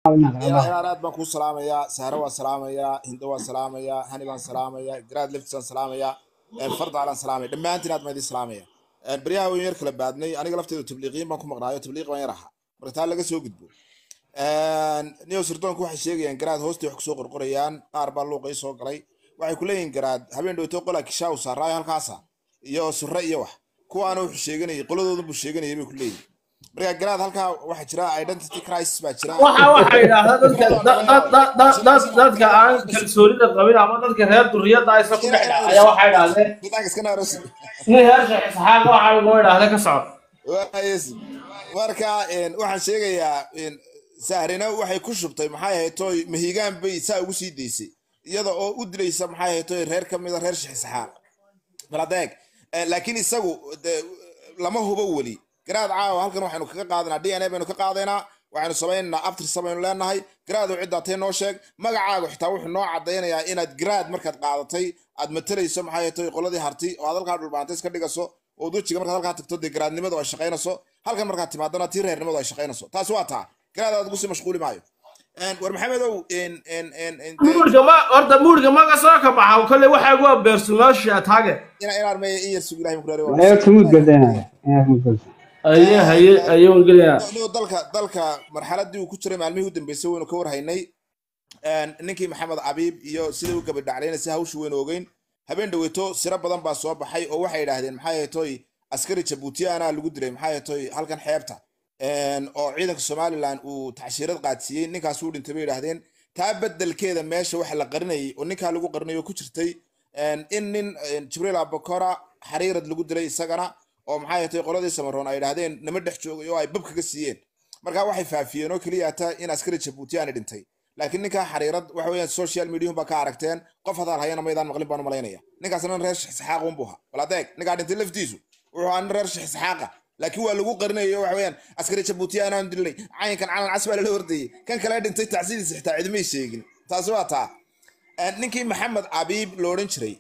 inaan aad baan kuu salaamayaa sahre waan salaamayaa hindo waan salaamayaa hani baan salaamayaa garaad leftisaan salaamayaa fardaalaan salaamaya dhammaantiin aad baan idin salaamaya baryaha weyn yar kala baadnay aniga lafteedu tabliiqiyin baan ku maqnaayo tabliiq baan yar ahaa marka taa laga soo gudbo niyow sirdoonku waxay sheegayaan garaad hoostii wax kusoo qorqorayaan qaar baa luuqay soo galay waxay ku leeyihin garaad habeen dhowto qolaa kishaa u saaraayo halkaasa iyo surre iyo wax kuwaana wuxuu sheeganayay qoladoodan buu sheeganayay bay ku leeyihin marka garaad halkaa waxaa jira identity crisis baa jira waxa waxa yidhaahdaa dadka da- da- da- da- da- dadka aan kalsoonida qabin ama dadka reer duriyada aysan ku dhex dhac ayaa waxay idhahdeen Dadka iska naaros nin heer sheekh isxaaq waxa loo idhaahda ka socod Waayes. marka een, waxaan sheegayaa een, sahrina waxay ku shubtay maxay ahayd toy mahigaan bay saa ugu sii daysay iyada oo u dilaysa maxay ahayd toy reer ka mida reer shixisxaaq baladeeg laakiin isagu de, lama hubo weli garaad caawa halkan waxaynu kaga qaadanaa d n a baynu ka qaadaynaa waxaynu samaynaynaa abtirsa baynu leenahay garaadu ciddaa tee noo sheeg magacaagu xitaa wuxuu noo cadaynayaa inaad garaad markaad qaadatay aad matalayso maxay ahayd toy qoladii harti oo aad halkaa dhulbaantays ka dhigaso oo wejiga markaad halkaa tagto dee garaadnimadu ay shaqaynayso halkan markaad timaadana tii reernimadu ay shaqaynayso taasi waa taa garaad aad ugu sii mashquuli maayo Een, war maxamedow een, een, een, een, dee, muurka ma horta muurka maga soo ka baxa kale waxa ugu beersumaasha taage ina inaan meeya in yar sugi ilahay mukraari waa Ayo tumud gadanaya. Ayo tumud gadanaya. aye haye aye waan gelaya Niyo dalka dalka marxaladii uu ku jiray maalmihii u dambeysay waynu ka warhaynay Een, ninkii maxamed abiib iyo sidai u gabadhaclayna si hawshu waynu ogeyn habeen dhaweyto siro badan baa soo baxay oo waxay yidhaahdeen maxay ahayd toy askari jabuutiyaana lagu dilay maxay ahayd toy halkan xeebta Een, oo ciidanka somalilan uu tacshiirad qaadsiiyey ninkaas uu dhintay bay yidhaahdeen taa bedelkeeda meesha waxa la qarinayay oo ninkaa lagu qarinayo ku jirtay Een, in nin een, jibriil abakora xariirad lagu dilay isagana oo maxay ahayd toy qoladii samaroon ay yidhaahdeen nama dhex joogay oo ay bab kaga siiyeen marka waxay faafiyeen oo keliya taa in askari jabuutiyaani dhintay laakiin ninkaa xariirad waxa weeyaan social mediahum baa ka aragteen qof hadaal hayana maydaan maqlin baan u malaynaya ninkaasna nin reer shixisxaaq un buu ahaa wal adeeg ninkaa dhintay laftiisu wuxuu ahaa nin reer shixisxaaqa laakiin waa lagu qarinayo waxa weeyaan askari jabuutiyaana aan dilnay cayankan calan cas baa lala hordayay kan kale dhintay tacsidiisa xitaa cidimay sheegin taasi waa taa Een, ninkii maxamed abiib lo odhan jiray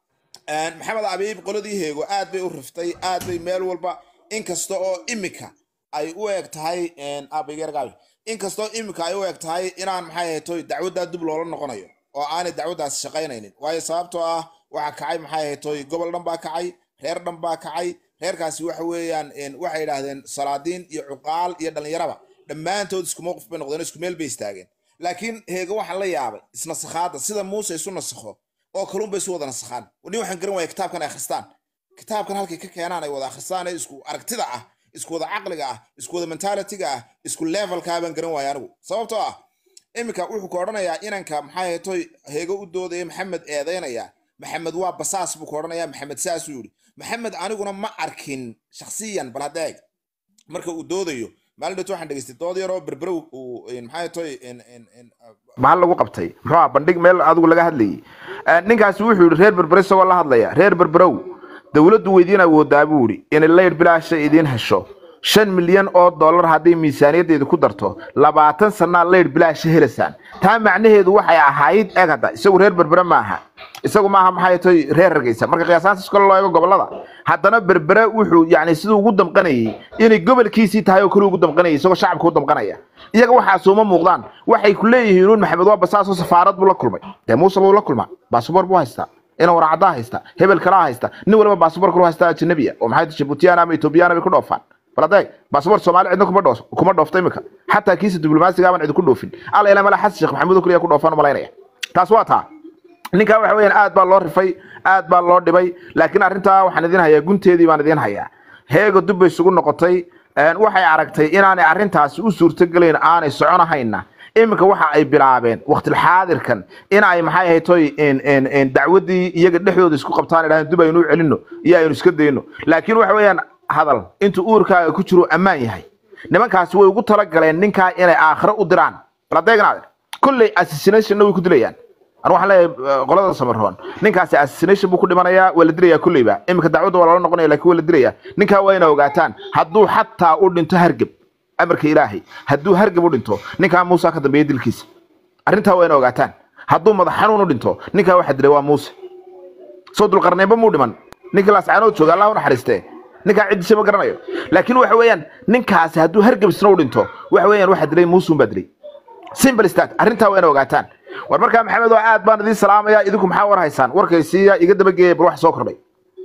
Een, maxamed abiib qoladii heego aad bay u riftay aad bay meel walba inkasta oo imika ay u eg tahay abigeergaabi inkastoo imika ay u eg tahay inaan maxay ahayd toy dacwaddaa dib loola noqonayo oo aanay dacwaddaas shaqaynaynin waayo sababtoo ah waxaa kacay maxay ahayd toy gobol dhan baa kacay reer dhan baa kacay reerkaasi waxa weeyaan een, waxay yidhaahdeen salaadiin iyo cuqaal iyo dhallinyaraba dhammaantood isku mowqif bay noqdeen isku meel bay istaageen laakiin heega waxaa la yaabay isnasakhaadda sida muuse isu nasakho oo kalun bay isu wada nasakhaan nin waxaan garan waaya kitaabkan ay akhristaan kitaabkan halkay ka keenaan ay wada akhristaan ee isku aragtida ah isku wada caqliga ah isku wada mentalitiga ah isku levelkaa baan garan waaya anigu sababtoo ah iminka wuxuu ka odhanayaa inanka maxay ahayd toy heego u doodaya maxamed eedaynaya maxamed waa basaas buu ka odhanayaa maxamed saasuu yidhi maxamed aniguna ma arkin shakhsiyan bal hadda eeg marka uu doodayo maalin dhowto waxaan dhegeystay dood yaroo berberow uu maxay toy maxaa lagu qabtay muxuu ah bandhig meel adigu laga hadlayay ninkaasi wuxuu yidhi reer berbere isagoo la hadlaya reer berberow dowladdu weydiin awoodaa buu yidhi inay layr bilaasha idiin hesho shan milyan oo dollar hadday miisaaniyaddeedu ku darto labaatan sannaa layr bilaasha helaysaan taa macnaheedu waxay ahayd eg hadda isagu reer berbere maaha isagu maaha maxay tahay reer hargeysa marka qiyaasaantiis kale loo eego gobolada haddana berbere wuxuu yani siduu ugu damqanayay inay gobolkiisii tahay oo kale ugu damqanayay isagoo shacabka u damqanaya iyaga waxaas uma muuqdaan waxay ku leeyihiin uun maxamed waa basaasoo safaarad buu la kulmay dee muuse buu la kulmaa baasabor buu haystaa ina waracaddaa haysta hebel kalaa haysta nin waliba baasabor kalu haysta ajnabiya oo maxay jabuutiyaan ama etoobiyaan bay ku dhoofaan bal adeeg baasabor soomaali cidna kuma dhoos kuma dhoofta imika xataa kiisa diblomaasiga aban cidi ku dhoofin alla ilaa mala xasan sheekh maxamuud oo keliya ku dhoofaan u malaynaya taas waa taa ninkaa waxa weeyaan aad baa loo rifay aad baa loo dhibay laakiin arrintaa waxaan idin hayaa gunteedii baan idin hayaa heega dub bay isugu noqotay waxay aragtay inaanay arrintaasi u suurtogelayn aanay soconahayna iminka waxa ay bilaabeen waqtilxaadirkan in ay maxay ahayd toy dacwaddii iyaga dhexdooda isku qabtaan idhahdeen dub aynu u celinno iyo aynu iska dayno laakiin waxa weeyaan hadal intuu uurkaaga ku jiro ammaan yahay nimankaasi way ugu talagaleen ninkaa inay aakhiro u diraan bal adeegnaade kolley assassinationna way ku dilayaan anu waxaan leeyahay qolada samaroon ninkaasi assassination buu ku dhimanayaa waa la dilayaa kolleyba iminka dacwadda waa lala noqonaya laakiin waa la dilayaa ninkaa waa inaa ogaataan hadduu xataa u dhinto hargeb amarka ilaahay hadduu hargeb u dhinto ninkaa muusa ka dambeeya dilkiisa arrintaa waa inaa ogaataan hadduu madax xanuun u dhinto ninkaa waxa dilay waa muuse soo dulqarneynba muu dhiman ninkii laascaanood jooga allah u naxariistee ninkaa ciddisa ma garanayo laakiin waxa weeyaan ninkaasi hadduu hargeb isna u dhinto waxa weeyaan waxa dilay muusun baa dilay simple stat arrintaa waa ina ogaataan war markaa maxamed oo aad baan idiin salaamaya idinku maxaa war haysaan warkaysiiya iga dabageeya bal wax soo kordhay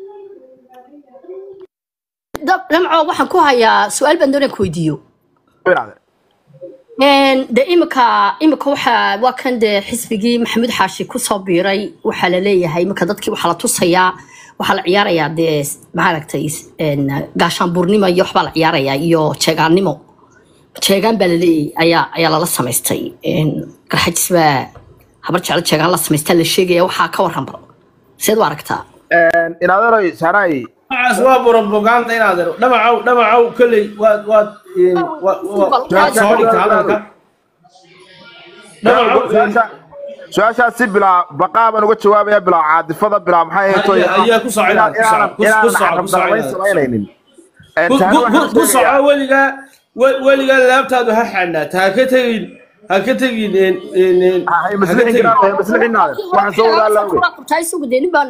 dab- damco waxaan ku hayaa su-aal baan doonaan ku weydiiyo Binaade. Een, de imika imika waxa waa kan dee xisbigii maxamuud xaashi kusoo biiray waxaa la leeyahay imika dadkii waxaa la tusayaa waxaa la ciyaarayaa dee maaragtay een, gaashaanbuurnimo iyo waxbaa la ciyaarayaa iyo jeegaannimo jeegaan baa la leeyahay ayaa ayaa lala samaystay Een, garxajis baa habar jeclo jeegaan la samaystaa la sheegaya waxaa ka waran baro seed u aragtaa inaadeeroy saanaay waxaas waa propaganda inaad ero dhamacow dhamacow kolley waad waad een, wa- wa- waad soo dhigta hadalka dhamacow een, su-aashaas si bilaa baqaa baan uga jawaabaya bilaa caadifada bilaa maxay ahayd tooy Ayaa- ayaa ku soo celinaad, ku soo- ku- ku soo- ku soo celinaad. samaynaynin ku- ku- ku- ku soco weligaa we- weligaa laabtaadu ha xanaata ha ka tegin ha ka tegin een, een, een, ha ka tegin waxaan soo wadaa lawge qabtaa isugu dee nin baan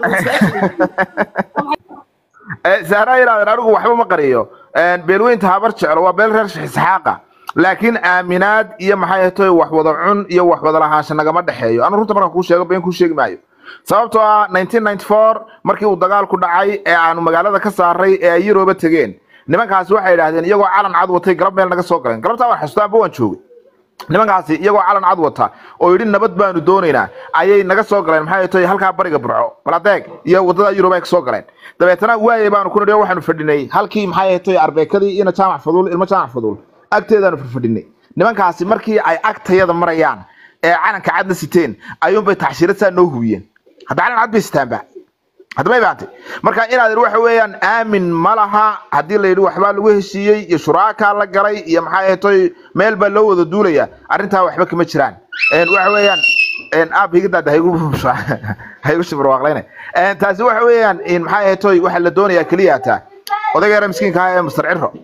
sahraa yidhahdeen anigu waxba ma qariyo beelweynta habar jeclo waa beel reer isxaaqa laakiin aaminaad iyo maxay ahayd tooy wax wada cun iyo wax wada lahaansha nagama dhexeeyo anu runta markaan kuu sheego been kuu sheegi maayo sababtoo ah 1994 markii uu dagaalku dhacay ee aanu magaalada ka saaray ee ay yurooba tegeen nimankaasi waxay yidhaahdeen iyagoo calan cad watay galab meel naga soo galeen galabtaa waan xasuustaa amba waan joogay nimankaasi iyagoo calan cad wata oo yidhi nabad baanu doonaynaa ayay naga soo galeen maxay tahay halkaa bariga burco baladeeg iyo wadada yurub ay ka soo galeen dabeetana waayay baanu ku nidhi oo waxaanu fadhinay halkii maxay tahay arbeekadii ina jaamac faduul ilmo jaamac faduul agteedaanu fadhinay nimankaasi markii ay agtayada marayaan ee calanka cadna siteen ayuunbay taxshiirad saa noo hubiyeen hadda calan cad bay sitaanba haddaba ibaantay marka inaad waxa weeyaan aamin ma laha haddii la yidhi waxbaa lagu heshiiyey iyo shuraakaa la galay iyo maxay ahaytoy meel baa loo wada duulaya arrintaa waxba kama jiraan Een, waxa weeyaan een, aab higadaada haygu haygu shibarwaaqlayne Een, taasi waxa weeyaan in maxay ahaytoy waxa la doonayaa keliya taa odayga yara miskiinka ah ee mastar ciro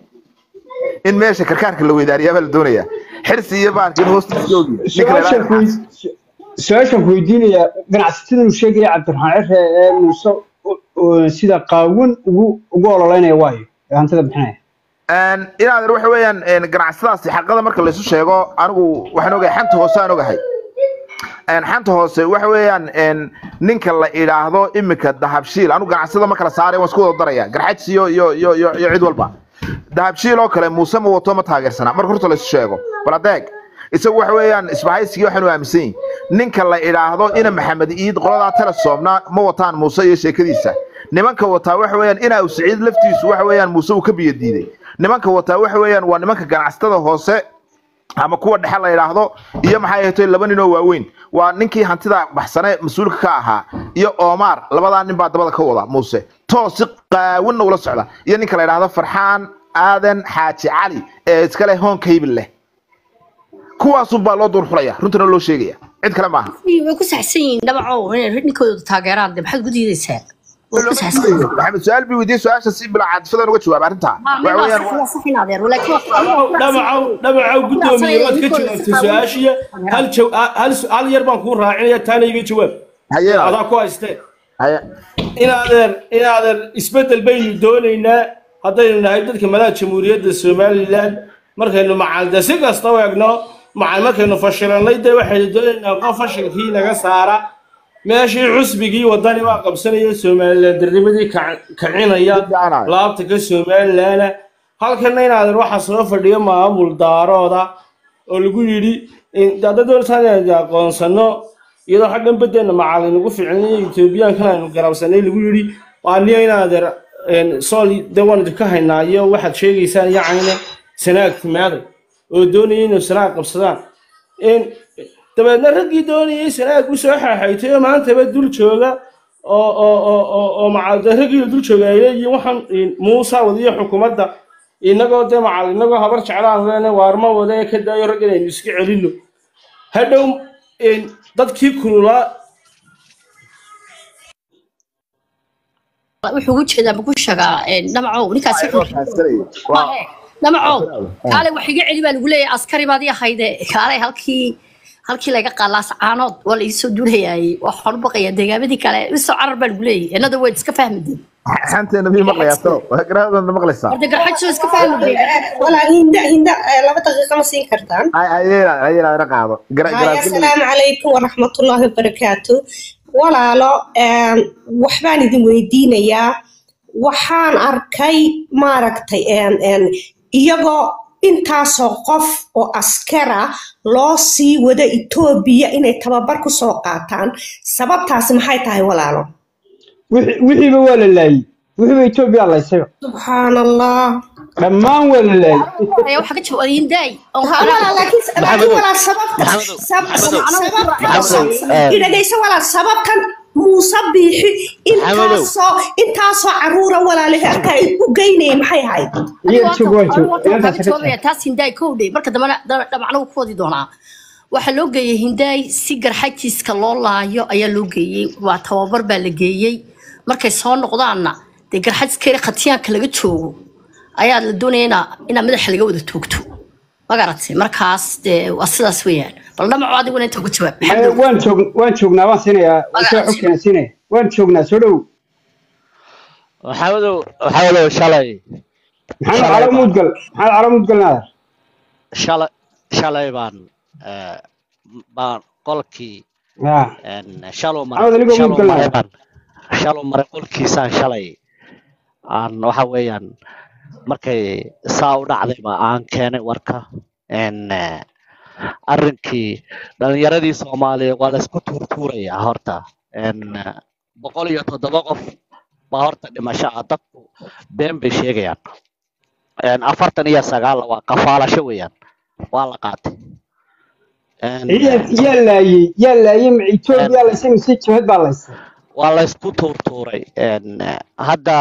in meesha karkaarka la weydaariyaa baa la doonayaa xirsi iyo baankin hoostiisa oogi ninka la su-aashaan yidhaahdo- ku wey- su-aashaan ku weydiinaya ganacsatada uu sheegaya cabdiraxmaan cire ee muuse u- u- sida qaawan ugu ugu ololeynaya waayo ee hantida bixinaya Een, inaad waxa weeyaan een, ganacsadaasi xaqada marka laysu sheego anigu waxaan ogahay xanta hoose aan ogahay Een, xanta hoose waxa weeyaan een, ninka la idhaahdo imika dahabshiil anigu ganacsada ma kala saaray waan isku wada daraya garxajs iyo iyo iyo iyo iyo cid walba dahabshiil oo kale muuse ma wato ma taageersana marka horta laysu sheego bal adeeg isagu waxa weeyaan isbahaysigii waxaanu aaminsan yihin ninka la idhaahdo ina maxamed iid qoladaa telesoomna ma wataan muuse iyo sheekadiisa nimanka wataa waxa weeyaan ina uu siciid laftiisu waxa weeyaan muuse uu ka biyo diiday nimanka wataa waxa weeyaan waa nimanka ganacsatada hoose ama kuwa dhexe la yidhaahdo iyo maxay ahayd laba nin oo waaweyn waa ninkii hantida baxsane mas-uulka ka ahaa iyo omar labadaa nin baa dabada ka wada muuse toos si qaawanna ula socda iyo ninka la yidhaahdo farxaan aadan xaaji cali ee iskale hoon kaybil leh kuwaasun baa loo duurxulaya runtana loo sheegaya cid kale maaha way ku saxsan yihiin dhabaco inay ninkooda taageeraan de maxaad ku diidaysaa way ku saxsan yihiin maxamed su-aal bi weydiiyey su-aasha si bilaa caadifadaan uga jawaab arrintaa waxa weeyaan dhamacow dhamacow guddoomiye waad ka jawaabtay su-aashiya hal jaw- hal su- hal yar baan kuu raacinaya taana iga jawaab haye adaa ku haystee haye inaadeer inaadeer isbeddel baynu doonaynaa haddaynu nahay dadka madaha jamhuuriyadda somalilan markaynu macalde si kasta u egno macal markaynu fashilanay dee waxaynu doonaynaa qof fashilkii naga saara meeshii cusbigii wadani waa qabsanaya somalilan darnimadii kac- kacinaya laabta ka somalilana halkana inaadeer waxaa soo fadhiyo maamul daarooda oo lagu yidhi hadda doontaan inaynu aqoonsano iyadoo xaggan badeena macalin ugu ficilnay etoobiyaankan aynu garabsanay lagu yidhi waa niyo inaadeer sool de waan idinka haynaa iyo waxaad sheegaysaan yacayna sanaag timaaday oo doonayay inuu sanaag qabsadaan In- dabeedna raggii doonayay sanaag usoo xaaxaytay oo maantaba dul jooga oo oo oo oo oo macal de raggii dul jooga ay leeyihiin waxaan in- muusa wadiyo xukuumadda inagoo dee macal inagoo habar jeclaan leene waarma wada ee ka daayo rag inaynu iska celino hadhow in dadkii kululaa wuxuu ugu jeedaa ma ku sheegaa dhamacow ninkaasi wuxuu waa dhamacow kaale wax iga celi baa lagu leeyahay askari baad ii ahayde kaale halkii halkii laga qaalaas caanood waa la iisoo duulayaayey waxaan u baqayaa deegaamadii kale isoo carar baa lagu leeyahay innada wayd iska fahmadeen xanteena mii maqlayaa talo garaadana maqlaysaa horta garxajso iska fahmi walaa hinda hinda eh, laba daqiiqa ma siin kartaan ayayna qaado Haye, asalaamu calaykum waraxmatullaahi wabarakaatu walaalo em, waxbaan idin weydiinayaa waxaan arkay maaragtay em, em, iyagoo intaasoo qof oo askara loo sii wada etoobiya inay tababar ku soo qaataan sababtaasi maxay tahay walaalo wixii- wixiiba waa la laayey wixiiba etoobiya laysayba subxaan allah dhammaan waa la laayey ayaa waxaa ka jawaabay hindaay oo Ha, walaa, laakiin laakiin walaa sababta Maxamedow, sab- Maxamedow, sababta Maxamedow, i dhagayso walaa sababtan muuse biixi intaasoo intaasoo caruura walaalahi halkaa ay u geynayeen maxay ahayd iyo joog waa joog waxaa inantaas ka ka jawaabaya taas hindaay kow dhey marka dambena dhamacna wuu ku wadi doonaa waxaa loo geeyey hindaay si garxajiiska loo laayo ayaa loo geeyey waa tababar baa la geeyey markay soo noqdaanna dee garxajiskeri khatiyaanka laga joogo ayaa la doonaya inaa inaa madaxa laga wada toogto magaratay markaas dee waa sidaas weeyaan bal dhamaco adiguna inta ku jawaab Eh, maxamed waan joog waan joognaa waan siinayaa soo xogkeena siinaya waan joognaa soo dhow maxamedow maxamedow shalay maxamed calo muudgal maxamed calo muudgal naader shalay shalay baan eh, baan qolkii ya en, shalow Maxamed, maray anigoo shalow mudgal maray ah. baan shalow maray qolkiisaan shalay aan waxa weeyaan markay saa u dhacday ba aan keenay warka en eh, arrinkii dhalinyaradii soomaaliya waa la isku tuurtuurayaa horta en eh, boqol iyo toddoba qof baa horta dhimasho ah dadku been bay sheegayaan En, afartan iyo sagaal waa kafaalasho weeyaan waa la qaatay En, yaa yaa laayey yaa laayey ma etoobiya laysay mise jabhad baa laysay waa la isku tuurtuuray En, eh, hadda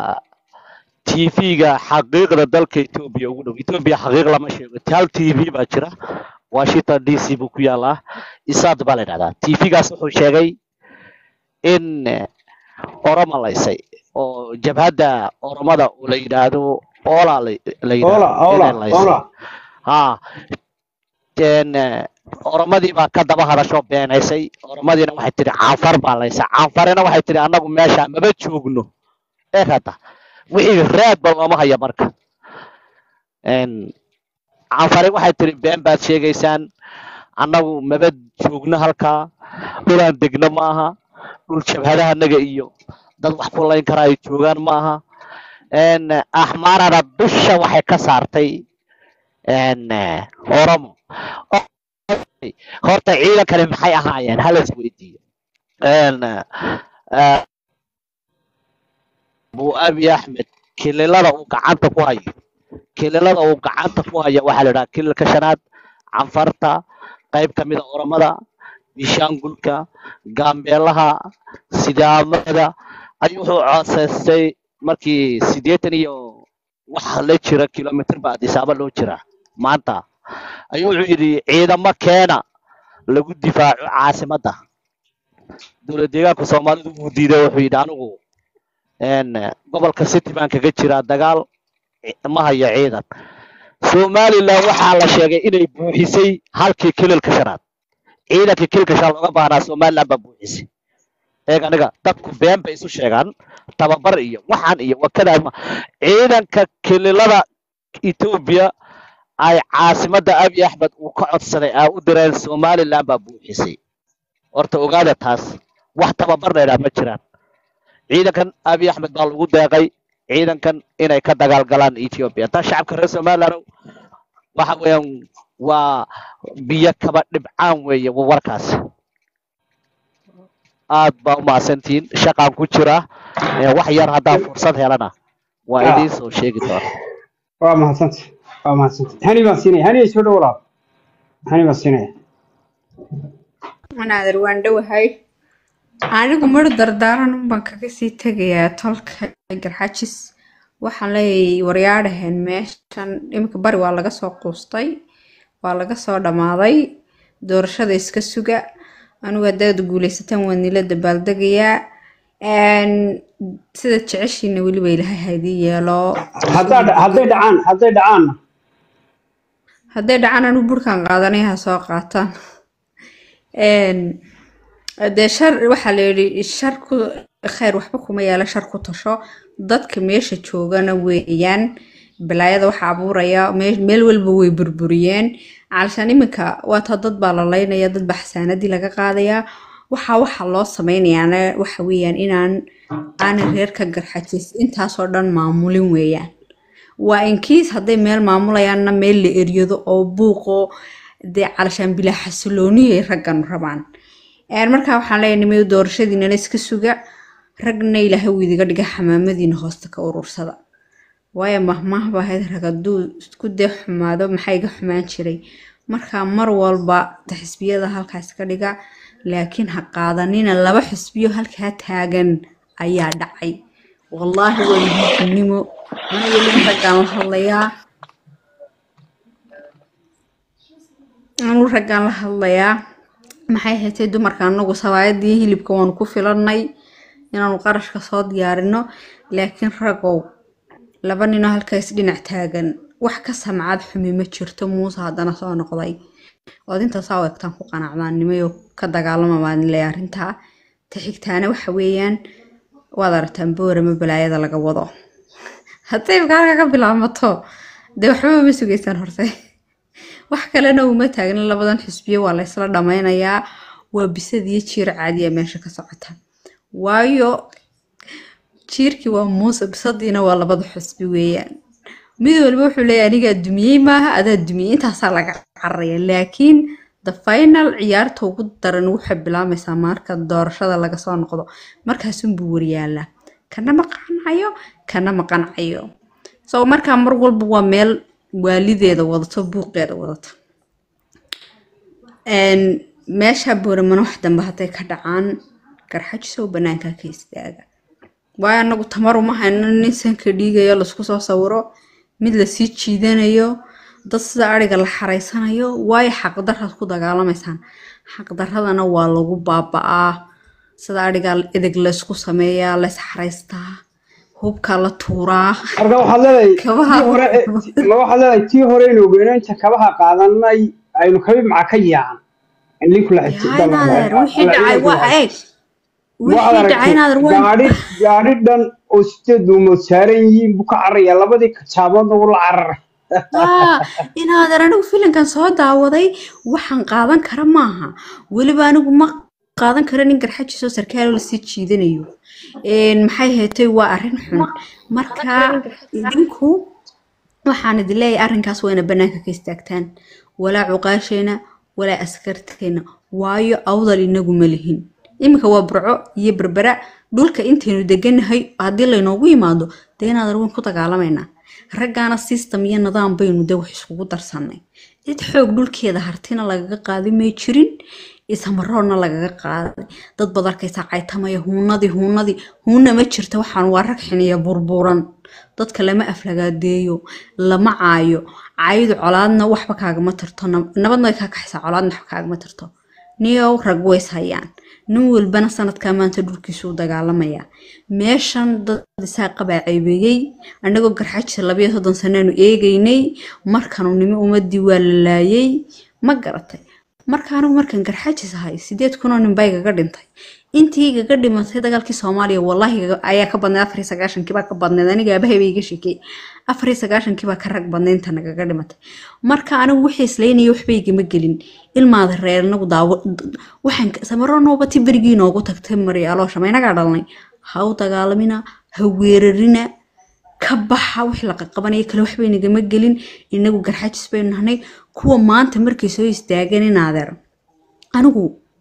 tv-ga xaqiiqda dalka etoobiya ugu dhow etoobiya xaqiiq lama sheego hal tv baa jira washington d c buu ku yaalaa isaad baa la yidhahdaa tv-gaas wuxuu sheegay in eh, oromo laysay oo jabhadda oromada oo la yidhaahdo ola la la oola yidhaahdo oola inay laysay oola ha en eh, oromadii baa ka daba hadasho beenaysay oromadiina waxay tidhi caanfar baa laysay caanfarina waxay tidhi annagu meesha maba joogno ee hadda wixii raadba looma haya marka En, caanfari waxay tidhi been baad sheegaysaan annagu maba joogno halkaa dhulaan degno ma aha dhul jabhadahanaga iyo dad wax ku layn karaa ay joogaan ma aha En, axmaarana dusha waxay ka saartay en, eh, oromo horta ciidankani maxay ahaayeen hala is weydiiyo En, eh, abu abi axmed kililada uu gacanta ku hayo kililada uu gacanta ku hayo waxaa la idhaha kililka shanaad canfarta qayb ka mid a oromada bishaangulka gaambeelaha sidaamada ayuu wuxuu codsaystay markii siddeetan iyo wax la jira kilomitr ba adisaaba loo jira maanta ayuu wuxuu yidhi ciidamo keena lagu difaaco caasimadda dowlad deegaanka soomaalidu wuu diiday wuxuu yidhi anigu en gobolka city baan kaga jiraa dagaal ci- ma hayo ciidan somaliland waxaa la sheegay inay buuxisay halkii kililka shanaad ciidankii kililka shanaad looga baahnaa somaliland baa buuxisay eeg aniga dadku been bay isu sheegaan tababar iyo waxaan iyo wakadaa ma ciidanka kililada etoobiya ay caasimadda abiy axmed uu ka codsaday aa u direen somaliland baa buuxisay horta ogaada taas wax tababarna idhaa ma jiraan ciidankan abiy axmed baa lagu deeqay ciidankan inay ka dagaalgalaan ethiopia taa shacabka reer somaliland waxa weeyaan waa biyo kaba dhibcaan weeye wa- warkaas aad baa umahadsantihiin shaqaan ku jira ee wax yar haddaan fursad helana waa Ah. idiin soo sheegi doona waa mahadsanta waa mahadsanta hani baan siinaya hani soo dhow walaal hani baan siinaya wanaadir waan dhowahay anigu mar dardaaran baan kaga sii tegayaa tolka garxajis waxaan leeyahay waryaadhaheen meeshan iminka bari waa laga soo quustay waa laga soo dhammaaday doorashada iska suga anigu haddaad guuleysataan waa nila dabaaldegayaa Een, sida jeceshiina weliba ilaahay haydii yeelo haddaa dha- hadday dhacaan hadday dhacaanna hadday dhacaan anigu burkan qaadanay ha soo qaataan Een, dee shar waxaa la yidhi sharku khayr waxba kuma yaala shar ku tasho dadka meesha joogana weeyaan balaayada waxa abuuraya mee- meel walba way burburiyeen calashaan iminka waata dad baa la laynaya dad baa xasaanadii laga qaadayaa waxa waxa loo sameynayaana waxa weeyaan inaan aanay reerka garxajis intaasoo dhan maamulin weeyaan waa inkiis hadday meel maamulayaanna meel la eryado oo buuqo dee calashaan bilaa xasilooniyay raggan rabaan Een, markaa waxaan leeyahay nimayo doorashadiinana iska suga ragna ilaahay wuu idiga dhiga xamaamadiina hoosta ka urursada waayo mahmaahba ahayd rag hadduu isku dee xumaado maxaa iga xumaan jiray marka mar walba ta xisbiyada halkaas ka dhiga laakiin ha qaadanina laba xisbiyo halkaa taagan ayaa dhacay wallaahi waa muhiimnimo aniga nin raggaan la hadlayaa anuu raggaan la hadlayaa maxay haytay dumarka anagu sabaayadii hilibka waanu ku filannay inaanu qarashka soo diyaarino laakiin ragow laba ninoo halkaas dhinac taagan wax ka samcad xumi ma jirto muuse haddana soo noqday ood intaasaa u egtaan ku qanacdaan nimayo ka dagaalama baan leeyahay arrintaa ta xigtaana waxa weeyaan waad aragtaan boorama balaayada laga wado hadday halka ka bilaamato dee waxba ma sugaysaan horte wax kalena uma taagna labadan xisbiyo waa laysla dhammaynayaa waa bisad iyo jiir caadiya meesha ka socota waayo jiirkii waa muuse bisadiina waa labada xisbi weeyaan mid walba wuxuu leeyahay anigaa dumiyey maaha adaa dumiyey intaasaa laga cararaya laakiin the final ciyaarta ugu daran waxay bilaabmaysaa marka doorashada laga soo noqdo markaasunbuu waryaalaa kana ma qancayo kana ma qancayo so markaa mar walba waa meel waalideeda wadato buuqeeda wadato Een, meesha booramana wax dambe hadday ka dhacaan garxajisow banaanka ka istaaga waayo anagu tamar uma hayno nin sanka dhiigayo laisku soo sawiro mid lasii jiidanayo dad sida ariga la xareysanayo waayo xaqdaraad ku dagaalamaysaan xaqdaradana waa lagu baaba'aa sida ariga edeg laysku sameeyaa lays xareystaa hubka la tuuraa marka waxaad leedahay Kabaha- tii hore ma waxaad leedahay tii hore in ogeynaanta kabaha qaadanay aynu kabi maca ka yaacan in linku la Yahay naadeer, wixii dhacay waa eeg wixii dhacay naadeer waa gaadhi gaadhi dhan oo sideed duumood saaran yihiin buu ka cararaya labadii kajaaboodna wuu la cararay Ah, inaadan anigu filinkan soo daawaday waxaan qaadan kara maaha weliba anigu ma qaadan kara nin garxajiisoo sarkaal lasii jiidanayo Een, maxay heetay waa arrin xun marka idinku waxaan idin leeyahay arrinkaas waa ina banaanka ka istaagtaan walaa cuqaasheena walaa askarteena waayo awdal inagu ma lihin iminka waa burco iyo berbera dhulka intaynu deganahay haddii laynoogu yimaado dee inaad arweyn ku dagaalamaynaa raggaana system iyo nidaam baynu de wax iskugu darsanay cid xoog dhulkeeda hartina lagaga qaaday may jirin isamaroodna lagaga qaaday dad baad arkaysaa caytamaya huunadii huunadii huuna ma jirta waxaan waa rag xiniya burburan dadka lama aflagaadeeyo lama caayo caayidu colaadna waxba kaagama tarto nab- nabadna way kaa kaxaysaa colaadna waxba kaagama tarto niyow rag ways hayaan nin walbana sanadkaa maanta dhulkiisu u dagaalamaya meeshan dad isaa qabaa ceebeeyey annagoo garxajisa labayo soddon saneenu eegaynay markanu nimi ummadii waa la laayay ma garatay marka anigu markan garxajis ahay sideed kunoo nin baa igaga dhintay intii igaga dhimatay dagaalkii soomaaliya wallahi igaga- ayaa ka badnayd afar iyo sagaashankii baa ka badnayd aniga aabahay bay iga sheekey afar iyo sagaashankii baa ka rag badnayd inta nagaga dhimatay marka anigu wixii islaynaya waxba igama gelin ilmaada reer anagu daawo waxaan ka- samaro noobati berigii noogu tagtay maryaaloosha ma inagaa dhalnay ha u dagaalamina ha weerarina ka baxa wixii la qaqabanaya kale waxba inagama gelin inagu garxajis baynu nahnay kuwa maanta markay soo istaagan inaadeer anigu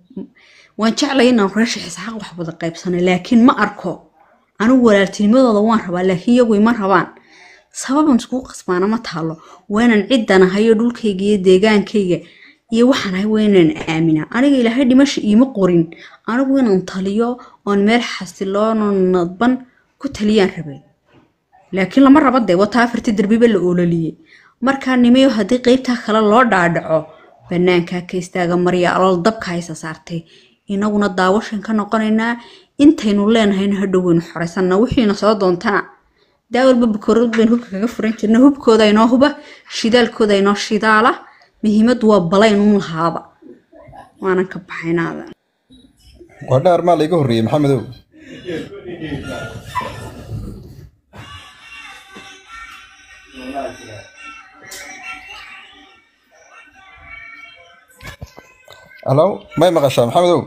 waan jeclay inaan reesha xisaaq wax wada qaybsano laakiin ma arko anigu walaaltinimadooda waan rabaa laakiin iyagu ima rabaan sababan iskugu qasbaana ma taalo waa inaan ciddan ahayo dhulkayga iyo deegaankayga iyo waxaan ahay waa inaan aaminaa aniga ilaahay dhimasha iima qorin anigu inaan taliyo oon meel xasiloonoo nadban ku taliyaan rabay laakiin lama raba dee wata afartii darbiba la oololiyey markaa nimayo haddii qeybtaa kale loo dhaadhaco banaankaa ka istaaga marya alool dabka haysa saartay inaguna daawashan ka noqonaynaa intaynu leenahayna hadhow waynu xoraysanaa wixiina soo doontana daawalba bakoorad baynu hubka kaga furan jirna hubkooda inoo huba shidaalkooda inoo shidaala muhiimadu waa balaynun lahaaba waanan ka baxaynaada waa dhaar maa layga horreeyey maxamedow halo may maqashaa maxamedow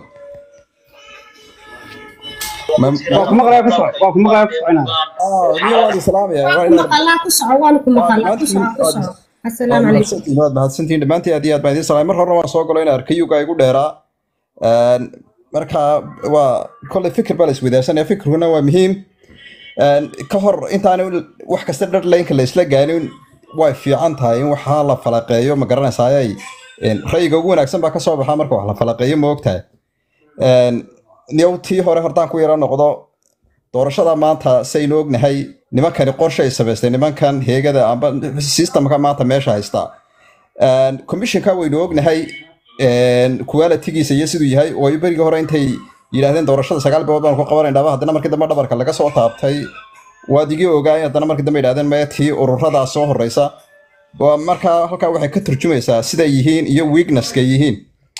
Ma- waa ku maqlaya ku soco waa ku maqlaya ku soconaya Ah, nin waan islaamaya waa ku inaad maqalaa ku soco waan ku maqalaa ku soco ku soco assalaamu calaykum waad mahadsantihiin dhammaantiin aad iyo aad baan idiin salaamay mar horena waan soo galo in arkayuga igu dheeraa Een, marka waa kolley fikir baa la iswadaarsanaya fikirkuna waa muhiim Een, ka hor intaan wax kasta dhadlaynka la isla gaanin way fiican tahay in waxaa la falaqeeyo ma garanaysayay ra'yiga ugu wanaagsan baa ka soo baxa marka wax la falaqeeyo ma ogtahay Een, niyow tii hore hortaan ku yara noqdo doorashada maanta saynu ognahay nimankani qorshe ay samaystay nimankan heegada amba systemka maanta meesha haysta Een, commissionka waynu ognahay een, quality-giisa iyo siduu yahay oo ay berigii hore intay yidhaahdeen doorashada sagaal bilood baan ku qabanaynaba haddana markii dambe dhabarka laga soo taabtay waad igii ogaay haddana markii dambe yidhahdeen maya tii ururadaa soo horeysa waa markaa halkaa waxay ka turjumaysaa siday yihiin iyo weaknesska yihiin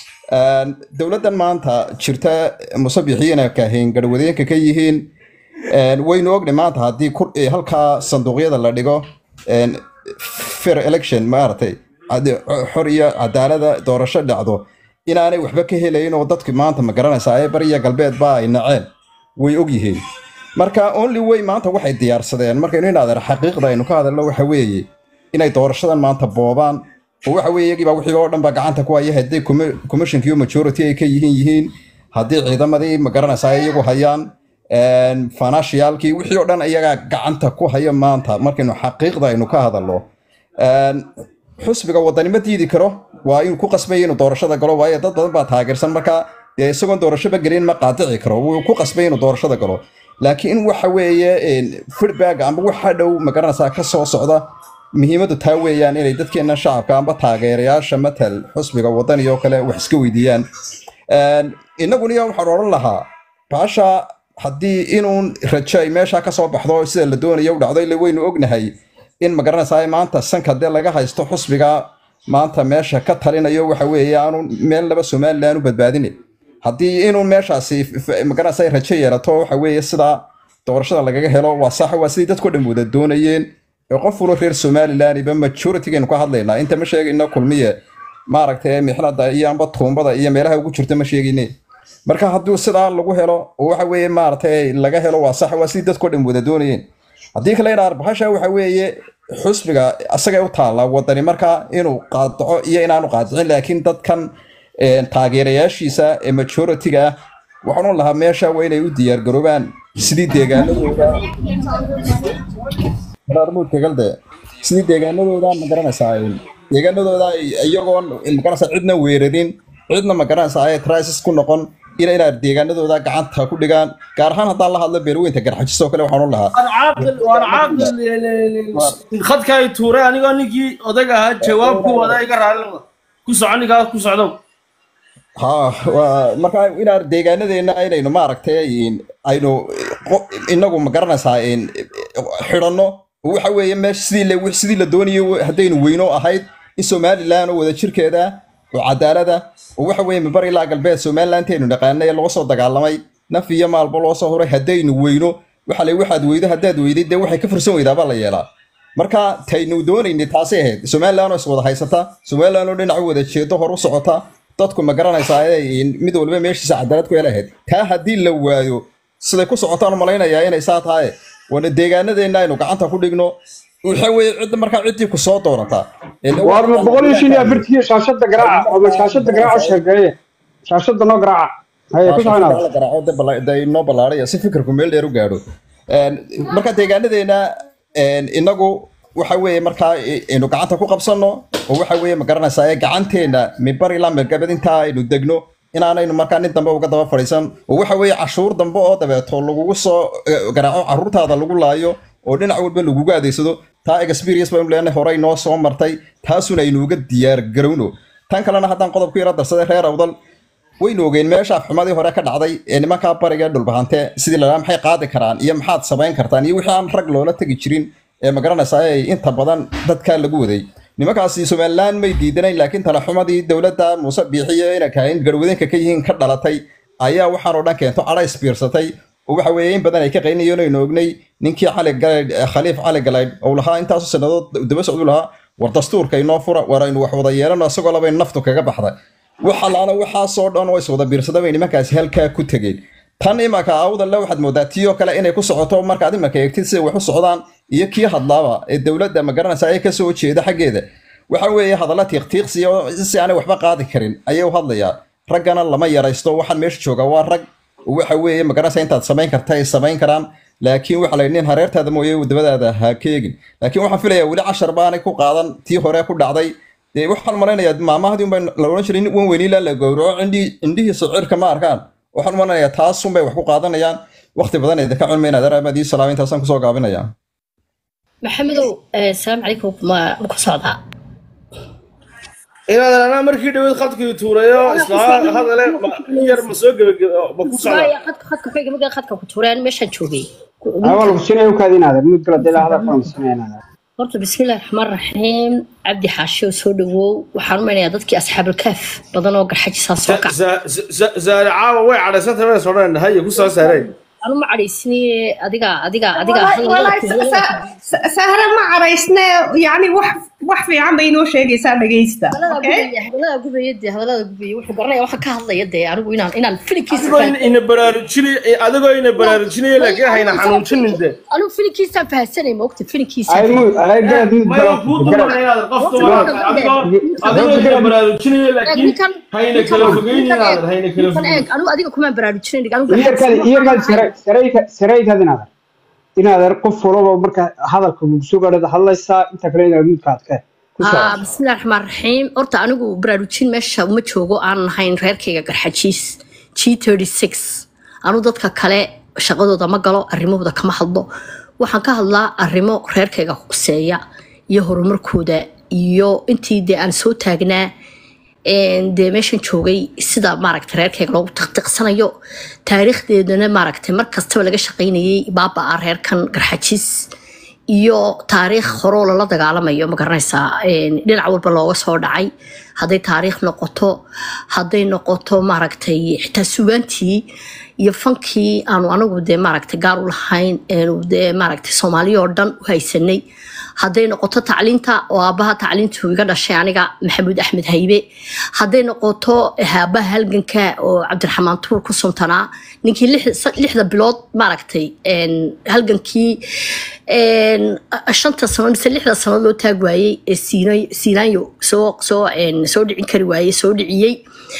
Een, dowladdan maanta jirta musabixiina kaahin garwadeenka ka yihiin een, waynu ogni maanta haddii kur- eh, halkaa sanduuqyada la dhigo een, fair election maaragtay haddii xor iyo cadaalada doorasho dhacdo inaanay waxba ka helayn oo dadki maanta ma garanaysaa ee bariya galbeedba ay naceen way ogyihiin marka only way maanta waxay diyaarsadeen markaynu inaadeer xaqiiqda aynu ka hadalno waxa weeye inay doorashadan maanta boobaan oo waxa weeye iyagiiba wixii oo dhan ba gacanta ku haya haddii commissionkiiyo majority ay ka yihiin yihiin haddii ciidamadii ma garanaysaa ay iyagu hayaan een, financialkii wixii oo dhan iyagaa gacanta ku haya maanta markaynu xaqiiqda aynu ka hadalno Een, xusbiga wadani ma diidi karo waa inuu ku qasbaya inuu doorashada galo waayo dad badan baa taageersan marka dee isagoon doorashoba gelin ma qaadici karo wuu ku qasbay inuu doorashada galo laakiin waxa weeye een, feedback amba waxa dhow ma garanaysaa ka soo socda muhiimaddu taa weeyaan inay dadkeena shacabka amba taageerayaasha matal xusbiga wadani oo kale wax iska weydiiyaan Een, innaguna iyo waxaan odhan lahaa baasha haddii inuun rajo ay meesha ka soo baxdo sida la doonayo u dhacdo ila waynu ognahay in ma garanaysaa maanta sanka dee laga haysto xusbiga maanta meesha ka talinayo waxa weeye aanu meel laba somalilan u badbaadinin haddii inuu meeshaasi f- f- ma garanaysaa rajo yeelato waxa weeye sida doorashada lagaga helo waa sax waa sidii dadku dhan wada doonayeen ee qof walba reer somalilanba majoritygeenu ka hadlaynaa inta ma sheegayno kulmiye maaragtay mixnada iyo amba tuumbada iyo meelaha ugu jirta ma sheegayne marka hadduu sidaa lagu helo oo waxa weeye maaragtay laga helo waa sax waa sidii dadku dhan wada doonayeen haddii kale in arbahasha waxa weeye xusbiga asagay u taalla wadani marka inuu qaadaco iyo inaanu qaadicin laakiin dadkan een, taageerayaashiisa ee majority-ga ah waxaan u lahaa meesha waa inay u diyaargaroobaan sidii deegaanadooda Barnaamijkagalde, sidii deegaanadooda ma garanaysaa een, deegaanadooda ay- iyagoon ma garanaysaa cidna weerarin cidna ma garanaysaa ay crisis ku noqon ina inaad deegaanadooda gacanta ku dhigaan gaar ahaan haddaan la hadlo beerweynta garxajis oo kale waxaan u lahaa waan caaqil waan caaqil khadka ay tuuray anigoo ninkii odag ahaa jawaab ku wada iga raalli noqda ku soco ninkaa ku socdow ha waa marka inaan deegaanadeena inaynu maaragtay in- aynu qo- inagu ma garanaysaa in xidhanno oo waxa weeye meesha sidii la sidii la doonayo haddaynu weyno ahayd in somalilan oo wada jirkeeda oo cadaalada oo waxa weeye mabar ilaa galbeed somalilanteenu naqaanay loo soo dagaalamay naf iyo maalba loo soo huray haddaynu weyno waxa la waxaad weydo haddaad weyday dee waxay ka fursan weydaa baa la yeelaa marka taynu doonaynay taasay ahayd somalilan oo is wada haysata somalilan oo dhinaca wada jeedo hor u socota dadku ma garanaysaa inay mid walba meeshiisa cadaalad ku helahayd taa haddii la waayo siday ku socotaan malaynayaa inay saa tahay waana deegaanadeenna aynu gacanta ku dhigno waxa weeye cidda markaa ciddii ku soo doonataa waar ma boqol iyo shan iyo afartii shaashada garaaca ama shaashada garaaca sheegeeye shaashada noo garaaca haye ku soconaada inoo ballaaraya si fikirku meel dheer u gaadho Een, marka deegaanadeena een, inagu waxa weeye markaa i- aynu gacanta ku qabsanno oo waxa weeye ma garanaysaa ee gacanteena mimbar ilaa meelgabad intaa aynu degno inaanaynu markaa nin dambe uga daba fadhiisan oo waxa weeye cashuur dambe oo dabeeto lagugu soo eh, garaaco caruurtaada lagu laayo oo dhinac walba lagugu adeegsado taa experience baynu leenahay horey noo soo martay taasuna aynu uga diyaar garowno tan kalena haddaan qodob ku yara darsaday reer awdal waynu ogeen meesha afxumadii hore ka dhacday ee nimankaa bariga ee dhulbahante sidii lalaa maxay qaadi karaan iyo maxaad samayn kartaan iyo wixii aan rag loola tegi jirin ee ma garanaysaa ay inta badan dadkaa lagu waday nimankaasi somalilan may diidanayn laakiin talaxumadii dowladda muuse biixiyo inay kahayn garwadeenka ka yihiin ka dhalatay ayaa waxaan oo dhan keento cadha isbiirsatay oo waxa weeye in badan ay ka qaynayeen aynu ognay ninkii cali galaydh khaliif cali galaydh oo lahaa intaasu sannadood daba socdu lahaa war dastuurka inoo fura war aynu wax wada yeelano isagoo labayn naftu kaga baxday waxa laana waxaasoo dhan oo iswada biirsada bay nimankaasi halkaa ku tegeen tan imanka awdalle waxaad moodaa tiyoo kale inay ku socoto markaad imanka eegtid siday wax u socdaan iyo kii hadlaaba ee dowladda magaranaysa ay kasoo jeeda xaggeeda waxa weeye hadalla tiiqtiiqsiya oo si aanay waxba qaadi karin ayay u hadlayaan raggana lama yaraysto waxaan meesha jooga waa rag waxa weeye magaranaysa intaad samayn karta ay samayn karaan laakiin waxa la yidhi nin hareertaada mooye wadamadaada ha keegin laakiin waxaan filayaa weli cashar baanay ku qaadan tii hore ku dhacday dee waxaan malaynayaa maamahdii unbay la odhan jiray nin wan weyniila la gowraco cindhii indhihiisa cirka ma arkaan waxaan malaynayaa taas unbay wax ku qaadanayaan waqti badan idinka cunma inaad aramadii salaam intaasaan kusoo gaabinayaa maxamedow eh, salaamu calaykum ma ma ku socdaa inaadan anaa markii dhaweyd khadkii tuurayo isla hadale ma- in yar ma soo gebagebe ma ku socdaa Maya, khadka khadka ku xiga markaa khadka ku tuureen meeshaan joogay awal kusinay u kaadi inaadan mid kala dila hadal falan sinay inaadan horta bismillahi raxmaan raxiim cabdi xaashi oo soo dhawow waxaan u maynayaa dadkii asxaabulkaaf badan oo garxajisaa soo kac zaare caawa way cadhaysantay way sodhan haye ku soo saareen anu ma cadhaysniye adiga adiga adiga والله والله سهرة ما عريسنا يعني وح وح في عم بينو شيء يسار دقيستا اوكي hadalada gubaya dee hadalada gubaya wuxuu garanaya waxaan ka hadlaya dee anigu inaan inaan filinkiisa adigoo in- ina baraarujinay adigoo ina baraarujinaya laakiin hayna xanuunjinin de anigu filinkiisaan fahansanay ma ogta filinkiisa ay mu ay garad mid maya kala kuu garad dumanaya qofta waa adigoo adigoo ina baraarujinaya laakiin hayna kala fogeynin aadan hayna kala fogeynin anigu adiga kumaan baraarujinayn iyarkaadi iyarkaadi saray sarayka saraykaadi inaadan inaadan qof walaba marka hadalka lagu soo gaadhada hadlaysaa inta kale inaad midkaad ka ku soo Ah, bismillahi raxmaan raxiim horta anigu baraarujin meesha uma joogo aan lahayn reerkayga garxajiis g anu dadka kale shaqadooda ma galo arrimahooda kama hadlo waxaan ka hadlaa arrimo reerkayga quseeya iyo horumarkooda iyo intii dee aan soo taagnaa een, dee meeshan joogay sida maaragta reerkayga loogu tiqtiqsanayo taariikhdeedana maaragtay mar kastaba laga shaqaynayay baabaa reerkan garxajiis iyo taariikh horoo lala dagaalamayo ma garanaysaa een, dhinac walba looga soo dhacay hadday taariikh noqoto hadday noqoto maaragtay xitaa sugaantii iyo fankii aanu anagu dee maaragtay gaar u lahayn eenu dee maaragtay soomaaliya oo dhan u haysanay hadday noqoto tacliinta oo aabbaha tacliintu iga dhashay aniga maxamuud axmed haybe hadday noqoto aabaha halganka oo cabdiraxmaan tuur ku suntanaa ninkii lix- lixda bilood maaragtay een, halgankii een, shanta sano mise lixda sano loo taag waayey ee Siina- siinaanyo soo soo een, soo dhicin kari waayey soo dhiciyey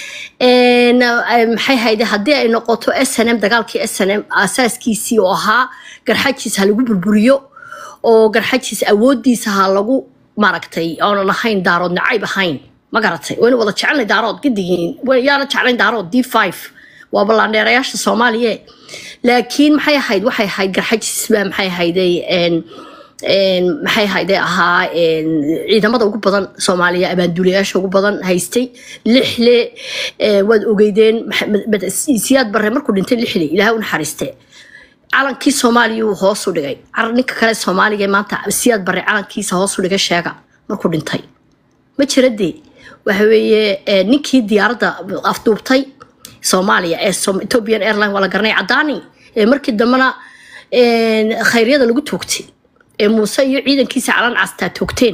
Een, eh, maxay hayde haddii ay noqoto snm dagaalkii snm asaaskiisii oo ahaa garxajiis ha lagu burburiyo oo garxajiis awoodiisa ha lagu maaragtay oonan ahayn daarood nacayb ahayn ma garatay wayna wada jecelnay daarood gidigiin Way- yaana jeclayn daarood d five waa ballaandheerayaasha soomaaliya laakiin maxay ahayd waxay ahayd garxajiis baa maxay ahayday een een, maxay ahayde ahaa een, ciidamada ugu badan soomaaliya abaanduulayaasha ugu badan haystay lixle ee, waad ogeydeen Maxamed- Mad- siyaad barre markuu dhintay lixle ilaahay u naxariiste calankii soomaaliya uu hoos u dhigay Car- ninka kale soomaaliga ee maanta siyaad barre calankiisa hoos u dhigay sheega markuu dhintay ma jira dee waxa weeye ee, ninkii diyaaradda afduubtay soomaaliya ee Som- ethiopian airline waa la garanay cadaani ee markii dambena een, khayryada lagu toogtay ee muuse iyo ciidankiisa calan castaa toogteen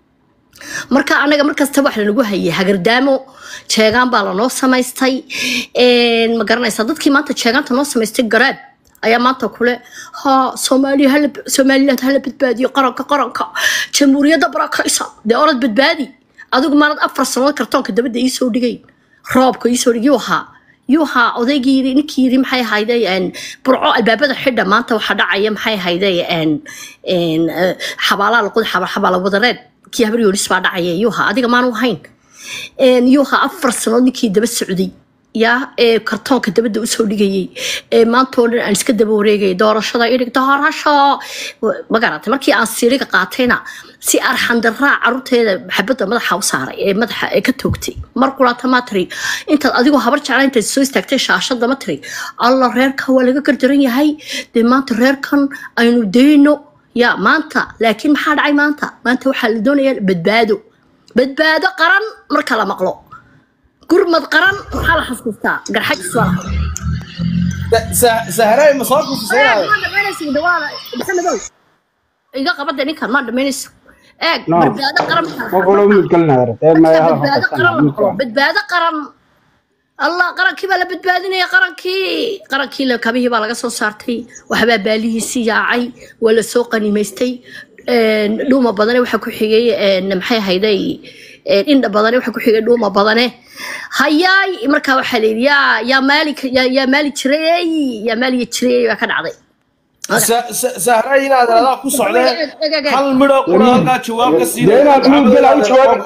marka anaga markasta wax lanagu hayay hagardaamo jeegaan baa lanoo samaystay Een, ma garanaysaa dadkii maanta jeegaanta noo samaystay garaad ayaa maanta kule ha soomaaliya hala somaliland hala badbaadiyo qaranka qaranka jamhuuriyadda barakaysa dee orad badbaadi adigu maanad afar sanood kartoonka dabadda iisoo dhigay roobka iisoo dhig yuu ahaa yuu ahaa odaygii yiri ninkii yiri maxay ahayday een, burco albaabada xidha maanta waxaa dhacaya maxay ahayday een, een, eh, xabaalaa laqod xabaala wadareed kii habar yoolis baa dhacaya yuu ahaa adiga maanu ahayn Een, yuu ahaa afar sanood ninkii daba socday yaa ee kartoonka dabadda usoo dhigayay ee maanta oo dhan aan iska daba wareegayay doorashada idhig doorasho ma garatay markii aan siiriga qaatayna si arxandaraa caruurteeda xabadda madaxa u saaray ee madaxa ee ka toogtay mar kulaata maa tiri intaad adigoo habar jecla intaad soo istaagtay shaashada ma tiri alla reerkan waa laga gardaran yahay dee maanta reerkan aynu dayno ya maanta laakiin maxaa dhacay maanta maanta waxaa la doonayaa badbaado badbaado qaran marka la maqlo gurmad qaran maxaa la xasuustaa garxajis waa la sahraay ma soo kufisaynaade ma dhamaynaysa dawaala maxamedow iga qabada ninkan ma dhamaynayso eeg No. badbaado qaran ma kula mid galinaya ee ma hal badbaado qaran la maqlo hal badbaado qaran allah qarankii baa la badbaadinaya qarankii qarankii la kabihii baa laga soo saartay waxbaa baalihiisii yaacay waa la soo qanimaystay een, dhuuma badane waxaa ku xigay een, maxay ahayday een, indha badane waxaa ku xigay dhuuma badane hayaay markaa waxaa la yidhi yaa yaa maali yaa yaa maali jireey yaa maaliga jireey baa ka dhacday sahraay inaad adaa ku socdee hal midho qura halkaa jawaab ka dee inaad mud gal u jawaab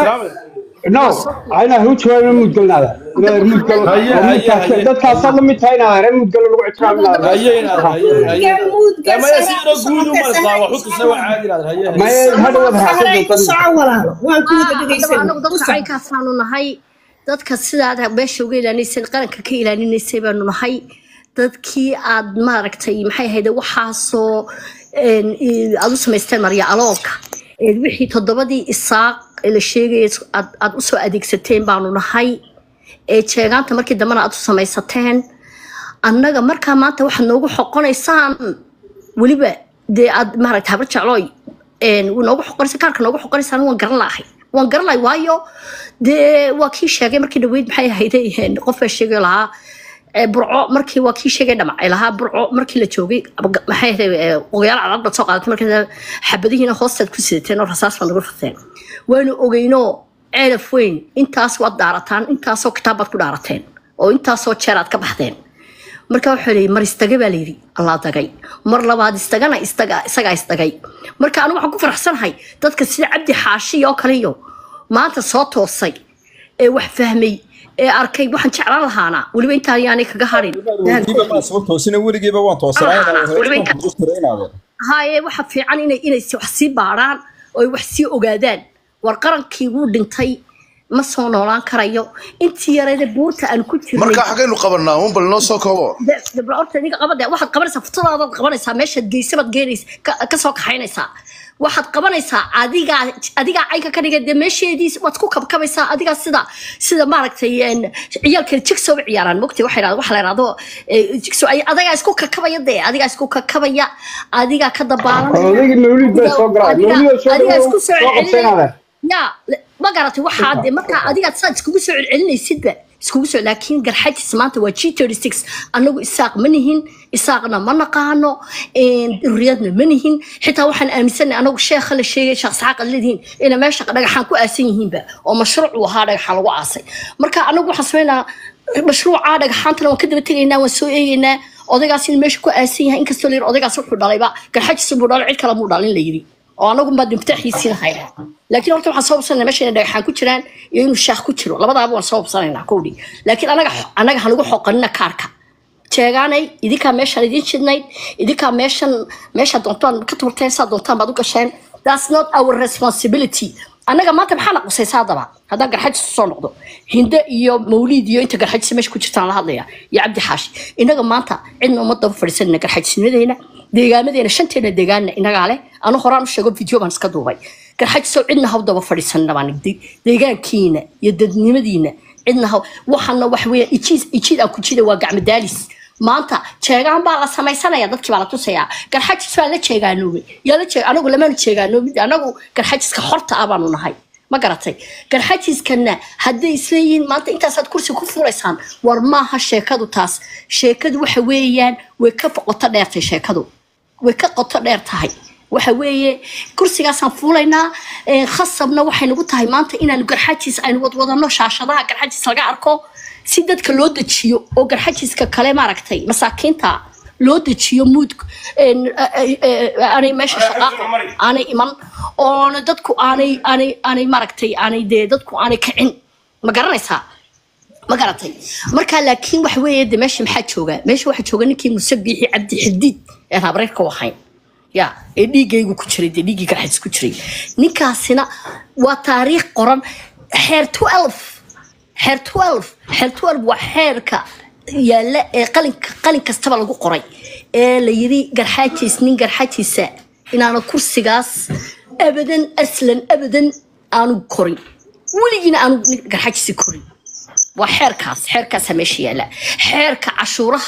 no ayna hu jawaab mud galnada inaad mud gal Haye, haye, haye. dadkaas la mid tahay inaad mud gal lagu ixtiraaminaada haye inaad haye haye Gamuud, Ee, maya garsara, sidoo guud u marsaa wax u ku tusa waa caadi inaad haye haye maya hadha wad Sahray ku raacsan soco walaalo waan ku wada anagu dhegaysanay dadka caynkaasaanu nahay dadka sidaad meesha uga ilaalinaysay qaranka ka ilaalinaysay baanu nahay dadkii aad maaragtay maxay ahayd waxaasoo een, i- aad u samaysteen marya aloonka ee wixii toddobadii isaaq ee la sheegaya aad aad usoo adeegsateen baanu nahay ee jeegaanta markii dambena aad u samaysateen annaga markaa maanta waxaad noogu xoqonaysaan weliba dee aad maaragta habar jeclooy een, wuu noogu xoqonaysa kaarka noogu xoqonaysaan waan garan lahay waan garan lahay waayo dee waa kii sheegay markii dhaweyd maxay ahayd een, qof baa sheegay lahaa ee, burco markii waa kii sheegay dhamacay lahaa burco markii la joogay ab- maxay ahayd ee, ogayaal calaad baad soo qaadatay markii xabadihiina hoostaad ku sidateen oo rasaas baad nagu rafteen waanu ogeynoo ceelaf weyn intaas waad daarataan intaasoo kitaab baad ku dhaarateen oo intaasoo jeer aad ka baxdeen marka waxaa leeyi mar istaga baa layidhi allaa dagay mar labaad istagana istaga isagaa isdagay marka anigu waxaan ku faraxsanahay dadka sida cabdi xaashi oo kale iyo maanta soo toosay ee wax fahmay ee arkay waxaan jeclaan lahaana weliba intaan yaanay kaga harin weligiiba maa soo toosina weligiiba waan Weliba- toosanaynaa haye waxa fiican inay inay si- wax sii baaraan oo ay wax sii ogaadaan war qarankii wuu dhintay ma soo noolaan karayo intii yareeda buurta aan ku jirnay marka xagaynu qabanaa un bal noo soo koobo de- de- bal horta ninka qabade waxaad qabanaysaa futadaadaad qabanaysaa meeshaad geysa baad geenaysa ka- ka soo kaxaynaysaa waxaad qabanaysaa adigaa adigaa caynka ka dhigay dee meesheedii waad ku kabkabaysaa adigaa sida sida maaragtay een, ciyaalka jigsow ciyaaraan mogtay waxa yidhahda waxa la yidhahdo eh, jigsow ay adigaa isku kakabaya dee adigaa isku kakabaya adigaa ka dabaalanaya odaygi mawlid baa soo galay Adiga- mawlid soo adigaa isku soo soo qabsanaada ya le- ma garatay waxaa de markaa adigaad saad iskugu soo celcelinaysidba iskugu soo laakiin garxajis maanta waa g thirty six annagu isaaq ma nihin isaaqna ma naqaano duriyadna ma nihin xitaa waxaan aaminsanay anagu sheekha la sheegay sheekh saxaaq ad leedihiin ina meesha dhagaxaan ku aasan yihiinba oo mashruuc uu ahaa dhagaxaan lagu aasay marka anagu waxaan sameynaa mashruuca dhagaxaantana waan ka daba tegaynaa waan soo eegaynaa odaygaas in meesha ku aasan yahay inkastoo la yiri odaygaas wuxuu dhalayba garxajis buu dhalay cid kale muu dhalin la yiri oo anagu baa dimtaxiisiin hayna laakiin horta waxaan soo hubsanayna meesha inay dhagaxaan ku jiraan iyo inuu shaakh ku jiro labadaaba waan soo hubsanaynaa kowdhi laakiin anaga anaga hanagu xoqanina kaarka jeegaanay idinkaa meeshaan idin jidnayd idinkaa meeshan meesha doontaan ka turteen saa doontaan baad u gasheen that's not our responsibility annaga maanta maxaa naqusaysa haddaba haddaan garxajis soo noqdo hinde iyo mawliid iyo inta garxajis meesha ku jirtaan la hadlaya iyo cabdi xaashi inaga maanta cidna uma daba fadhiisanina garxajisnimadeena deegaamadeena shanteena deegaanna inagaa leh anu horaan u sheego video baan iska duubay garxajisow cidna haw daba fadhiisanina baan de- deegaankiina iyo dadnimadiina cidna haw waxaana wax weeyaan ijiid ijiid aan ku jida waa gacmo daalis maanta jeegaan baa la samaysanaya dadkii baa la tusayaa garxajis baa la jeegaanoobay yaa la jeeg anagu lamaanu jeegaanoobid anagu garxajiska horta ah baanu nahay ma garatay garxajiskana hadday isleeyihiin maanta intaasaad kursi ku fulaysaan war maaha sheekadu taas sheekadu waxa weeyaan way ka qoto dheertay sheekadu way ka qoto dheer tahay waxa weeye kursigaasaan fuulaynaa ee, khasabna waxay nagu tahay maanta inaanu garxajis aynu wadwadano shaashadaha garxajis laga arko si dadka loo dejiyo oo garxajiska kale maaragtay masaakiinta loo dejiyo muud een, a- a- a- aanay meesha shaqaaqa aanay iman oona dadku aanay aanay aanay maaragtay aanay dee dadku aanay kicin ma garanaysaa ma garatay marka laakiin waxa weeye de meesha maxaa jooga meesha waxaa jooga ninkii musabiixi cabdi xadiid ee habreerka u ahayn ya ee dhiigaygu ku jiray dee dhiiggii garxadis ku jiray ninkaasina waa taariikh qoran xeer 12 xeer 12 xeer 12 waa xeerka yaalla ee qalinka qalin kastaba lagu qoray ee la yiri garxaajis nin garxaajisa inaana kursigaas abadan aslan abadan aanu korin weligiina aanu nin garxaajisi korin waa xeerkaas xeerkaasa meesha yaalla xeerka cashuuraha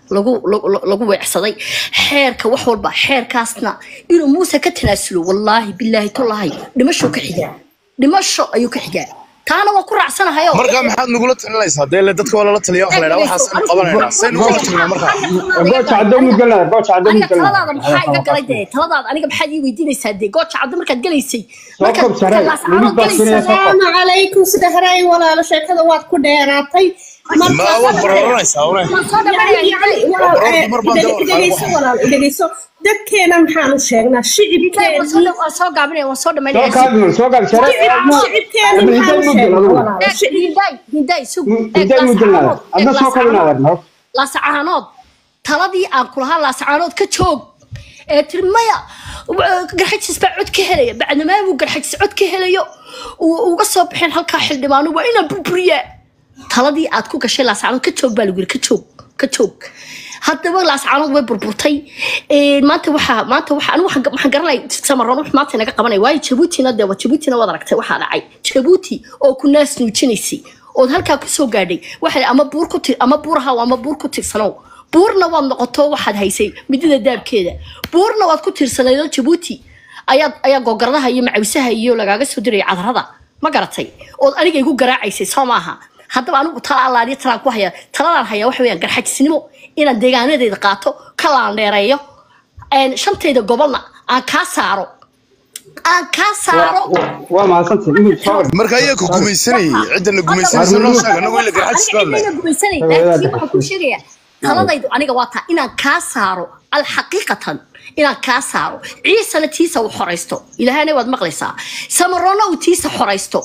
lagu lagu lagu weecsaday xeerka wax walba xeerkaasna inuu muuse ka tanaasulo wallaahi bilaahi tullahi dhimasho ka xigaa dhimasho ayuu ka xigaa taana waan ku raacsanahayo marka maxaad nagula talinaysaa dee le dadka waa lala taliya waxa la yidhaha waxaasaynu qabanaynaa saynu kula talinaa marka gooja caddo muu gelnaa gooja caddo muu aniga taladaada maxaa iga galay gelnaa dee taladaada aniga maxaad ii weydiinaysaa dee gooja caddo markaad gelaysay soo markaad kob sare markaad laascaanood weli baa gelaysay sinaya soo kob salaamu calaykum sida haray walaalo sheekada waad ku dheeraatay ma waad bararanaysaa une waan soo dhamanaya yani walaal eh, idheg- idhegeyso walaal idhegeyso dadkeena maxaanu sheegnaa shicibkeena waan soo gaabinaya waan soo soo dhamanaya kaabi soo kaabi sare shicibkeena Abdi, maxaanu hiday muu gel sheegnaa adigu walaalo Shici- hindaay hindaay sug hiday muu gelnaa adna soo kabinaa wadna laasacaanood taladii aan kulahaa laasacaanood ka joog ee tiri maya w- garxajis baa cod ka helaya bacdamaabuu garxajis cod ka helayo uu uga soo baxeen halkaa xildhibaano waa inaan burburiyaa taladii aad ku gashay laasacaanood ka joog baa lagu yiri ka joog ka joog haddaba laasacaanood way burburtay Ee, maanta waxaa maanta waxa anigu waxaan waxaan garanay samaroon wax maanta inaga qabanay waayo jabuutina dee waa jabuutina waad aragtay waxaa dhacay jabuuti oo ku naas nuujinaysay ood halkaa kusoo gaadhay waxay ama buur ku tir ama buur haw ama buur ku tirsanow buurna waad noqoto waxaad haysay midida daabkeeda buurna waad ku tirsanaydoo jabuuti ayaad ayaa googaradaha iyo macawisaha iyo lagaaga soo diraya cadarada ma garatay ood aniga igu garaacaysay soo maaha haddaba anigu tala allaaliyo talaan ku haya taladaan hayaa waxa weyaan garxajisnimo inaan deegaanadeeda qaato ka laandheereeyo een, shantayda gobolna aan kaa saaro aan kaa saaro waa mahadsantay inuu soo marka ayaa ku gumaysanayay cidda la gumaysanaysa noo sheeg anagu ila garxajis baa aniga leh gumaysanay laakiin waxaan kuu sheegayaa taladaydu aniga waa taa inaan kaa saaro alxaqiiqatan inaan kaa saaro ciisana tiisa uu xoraysto ilaahana waad maqlaysaa samaroona uu tiisa xoraysto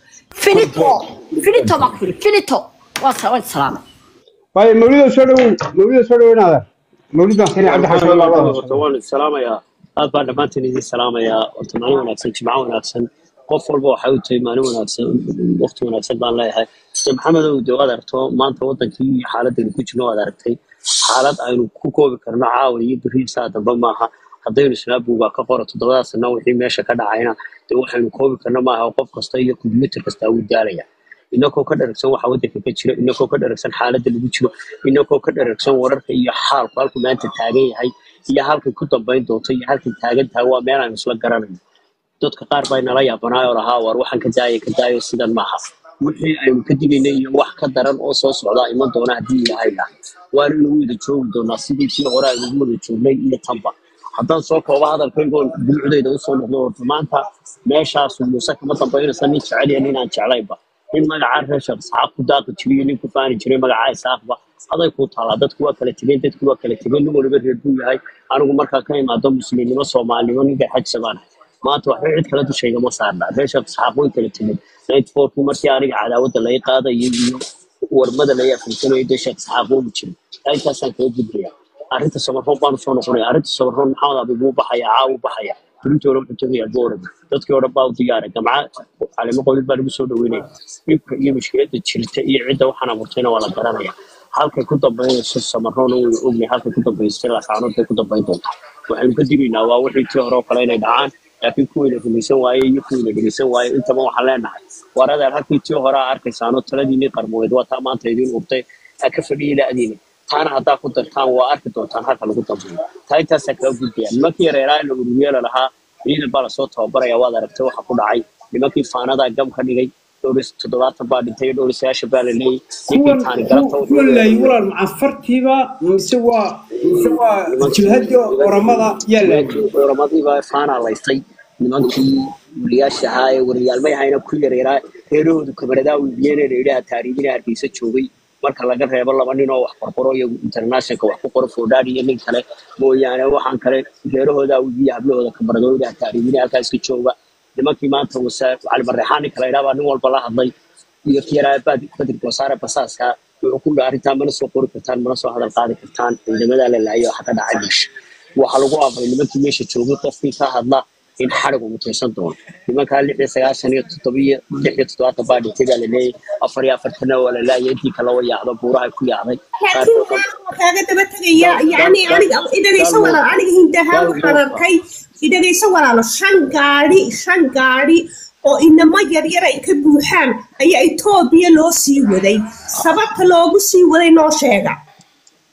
finito finito baan ku yiri finito waa sa- waan salaamay waayo mawlido soo dhawow mawlido soo dhawow inaadar mawlid baan keenay cabdi xasan baa labada horta waan idin salaamayaa aad baan dhammaantiin idin salaamayaa horta maalin wanaagsan jimco wanaagsan qof walba waxay u tahay maalin wanaagsan waqti wanaagsan baan leeyahay de maxamedow de waad aragto maanta wadankii iyo xaaladaynu ku jirno waad aragtay xaalad aynu ku koobi karno caawa iyo beri saa dambe maaha haddaynu snaabuga ka qoro toddobada sana wixii meesha ka dhacayna de waxaynu koobi karno maaha qof kasta iyo kombiyuutar kasta wuu daalaya inagoo ka dharagsan waxa wadanka ka jira inagoo ka dharagsan xaaladda lagu jiro inagoo ka dharagsan wararka iyo xaalku halku maanta taagan yahay iyo halkay ku dambayn doonto iyo halkay taagan tahay waa meel aynu isla garanayno dadka qaar baa nala yaabanaayoo lahaa war waxaan ka daaya ka daayo sidan maaha wixii aynu ka digaynay iyo wax ka daran oo soo socdaa iman doona haddii ilaahay dhaha waana inagu wada joogi doonaa sidii tii hore aynu ugu wada joognay iyo tanba haddaan soo koobo hadalkaygoon dulucdayda usoo noqdo horta maanta meeshaas muuse kama dambaynaysa nin jecel iyo nin aan jeclaynba nin magacaa reer sheekh isxaaq ku daaqi jiriyo nin ku faani jiray magacaa isaaqba aday ku taalaa dadku waa kala tegeen dadku waa kala tegeen nin waliba reer buu yahay anigu markaa ka imaado muslimnimo soomaalinimo ninka xajsa baan ahay maanta waxba cid kale dushayga ma saarna reer sheekh isxaaq way kala tegeen ninety fourkii markii aniga cadaawadda laga qaadayay iyo warmada laga afinsanayo dee sheekh isxaaq wuu jiray intaasaan kaga gudbaya arrinta samarroon baanu soo noqonaya arrinta samarroon maxamed abi buu baxaya caawu baxaya berintooda wuxuu tegayaa boorad dadkii oo dhan baa u diyaaray gamca calimo qolid baa lagu soo dhaweynaya dhibka iyo mushkiladda jirta iyo cidda waxaan abuurtayna waa la garanaya halkay ku dambaynayso samarroona waynu ognahay halkay ku dambaysay lasaanood bay ku dambayn doontaa waxaynu ka digaynaa waa wixii tii hore oo kale inay dhacaan laakiin kuwayna rumaysan waaye iyo kuwayna dhegeysan waaye intaba waxaan leenahay war adeer halkii tii hore aa arkaysaano taladiinii qarmoweed waa taa maanta idiin urtay aa ka fadhiyi la-diina taana haddaa ku dartaan waa arki doontaan halka lagu dambeeyo taa intaasaa kaga gudbaya nimankii yareeraa la ururiyeela lahaa ciidan baa lasoo tababaraya waad aragtay waxa ku dhacay nimankii faanadaa gam ka dhigay dhowr iyo toddobaatan baa dhintay dhowr iyo sagaashan baa la leeyay ninkii kuwan taani galabta wuxuu kuwan laayi walaal macafartiiba mise waa mise waa jilhadii oramada yaa laayay oramadiiba faanaa laystay nimankii wariyaasha ahaa ee wariyaalmay ahayna ku yareeraa reerahoodu kamaradaa wiibiyeen ee idhaha taariibina hargeysa joogay marka laga reebo laba nin oo wax qorqoro iyo internationalka wax ku qoro foodhaadhi iyo nin kale mooyaane waxaan kale reerahooda wiibiya hablahooda kamaradoo idhaha taariibina halkaa iska jooga nimankii maanta wasa cali marreexaan nin kale idhaa baa nin walba la hadlay iyo kiyaraa badirka wasaare basaaska wuxuu ku dhaha arrintaa mana soo qori kartaan mana soo hadal qaadi kartaan ciidamadaa la laayay waxa ka dhacay meesha waxaa lagu amray nimankii meesha joogay qofkii ka hadla in xarig uu mutaysan doono nimankaa lix iyo sagaashan iyo toddobiyo lix iyo toddobaatan baa dhintay baa la leeyay afar iyo afartana waa la laayay intii kale waa yaacdo buuraha ku yaacday laakiin waxaan kaaga daba tegaya yani aniga idhagayso walaal aniga hindahaan waxaan arkay idhagayso walaalo shan gaadhi shan gaadhi oo inamo yaryar ay ka buuxaan ayaa etoobiya loo sii waday sababta loogu sii waday noo sheega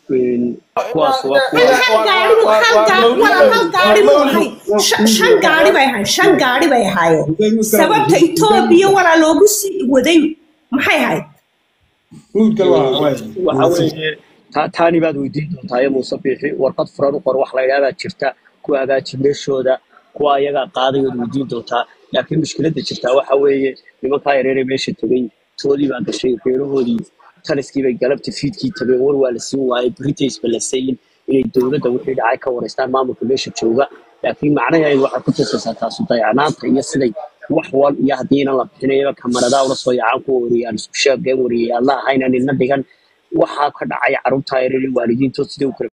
een, kuwaas waa kuwa hal hal gaari buu hal gaari walaal hal gaari buu ahay Shan- shan gaari bay ahayn shan gaari bay ahaayeen sababta etoobiya walaa loogu sii waday maxay ahayd waxa weeye ta- taani baad weydiin doontaa iyo muuse biixi warqad furan u qor wax la yidhahdaa jirta kuwa hagaaji meeshooda kuwa ayagaa qaaday waad weydiin doontaa laakiin mushkiladda jirtaa waxa weeye nimankaa yareere meesha tegey toodii baa gashay reerahoodii taliskii bay galabta fiidkii tageen war waa la siin waayey britaisba la sayin inay dowladda wixii dhacay ka wareystaan maamulka meesha jooga laakiin macnaheedu waxay ku tusaysaa taasu dayacnaanta iyo siday wax wal iyo haddii inan la bixinayaba kamaradaa ula soo yacaan kuwa wariyaan isku sheegeen wariyay alla ahayna nina dhigan waxaa ka dhacay carruurtaa yareere waalidiintood sidai u kala